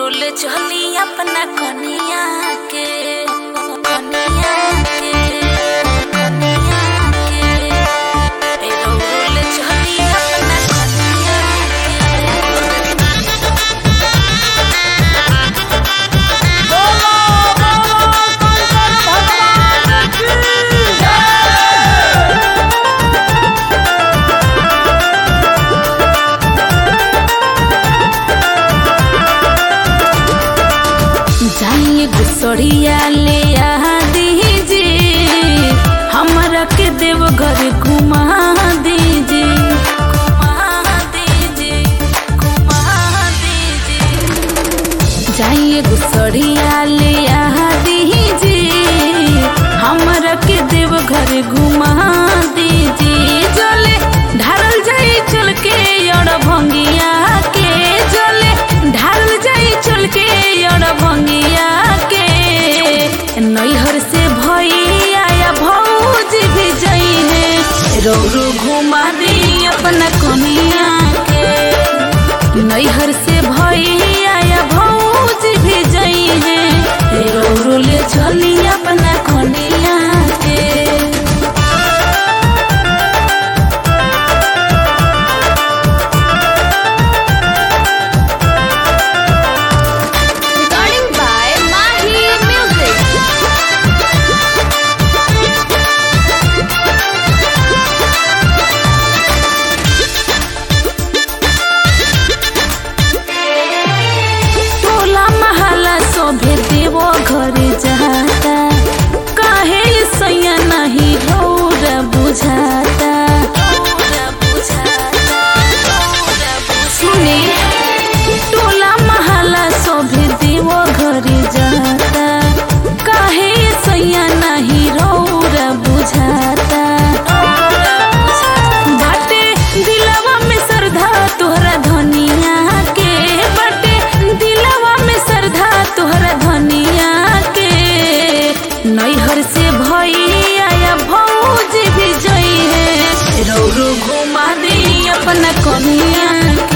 Role चली अपना कनिया के कनिया के कनिया के ए रोल चली अपना कनिया जाइए गुसड़िया ले आ दीजिए हमरा के देव घर घुमा दीजिए घुमा दीजिए घुमा दीजिए जाइए गुसड़िया ले आ दीजिए हमरा के देव घर घुमा दीजिए जले ढारल जाई चल के और भंगिया के जले ढारल जाई चल के और भंगिया के नैहर से भैया या भौज भी जई है रो रो घुमा दी अपना कनिया के नैहर से भैया या भौज भी जई है रो रो ले चली अपना कनिया के Recording by Mahi Music. टोला महला सोभे देवो घर जाता काहे सैया नहीं रौर बुझाता सुने टोला महला सोभे देवो घर जाता काहे सैया नहीं रौर बुझाता बाटे दिलवा में श्रद्धा तोहरा धनिया के बाटे दिलवा में श्रद्धा तोहरा धनिया के नैहर से भैया या भौज भी जई है रो रो घुमा दी अपना कनिया के